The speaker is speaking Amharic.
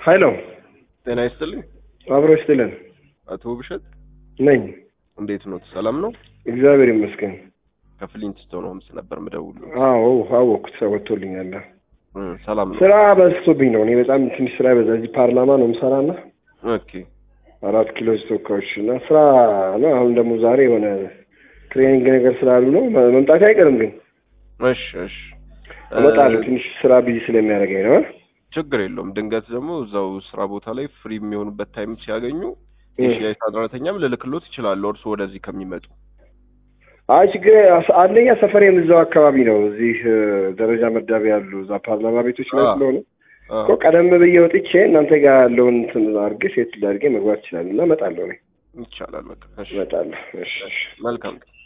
ሀይሎ ጤና ይስጥልኝ አብሮ ይስጥልን አቶ ውብሸት ነኝ። እንዴት ነው? ሰላም ነው? እግዚአብሔር ይመስገን። ከፍሊንትስቶን ሆምስ ነበር ምደውሉ። አዎ አወቅኩት፣ ሰው ወጥቶልኛል። ሰላም ነው? ስራ በዝቶብኝ ነው። እኔ በጣም ትንሽ ስራ በዛ። እዚህ ፓርላማ ነው የምሰራና ኦኬ አራት ኪሎ ተወካዮች እና ስራ ነው። አሁን ደግሞ ዛሬ የሆነ ትሬኒንግ ነገር ስላሉ ነው መምጣት አይቀርም፣ ግን እሺ እሺ እመጣለሁ። ትንሽ ስራ ቢዚ ስለሚያደርገኝ ነው። ችግር የለውም። ድንገት ደግሞ እዛው ስራ ቦታ ላይ ፍሪ የሚሆኑበት ታይም ሲያገኙ የሽያጭ ሰራተኛም ልልክሎት ይችላሉ፣ እርሱ ወደዚህ ከሚመጡ። አይ ችግር አንደኛ ሰፈሬም እዛው አካባቢ ነው። እዚህ ደረጃ መዳቢ ያሉ እዛ ፓርላማ ቤቶች ላይ ስለሆነ እኮ ቀደም ብዬ ወጥቼ እናንተ ጋር ያለውን እንትን አድርጌ ሴት አድርጌ መግባት ይችላል እና እመጣለሁ። እኔ ይቻላል። በቃ እሺ፣ እመጣለሁ። እሺ፣ መልካም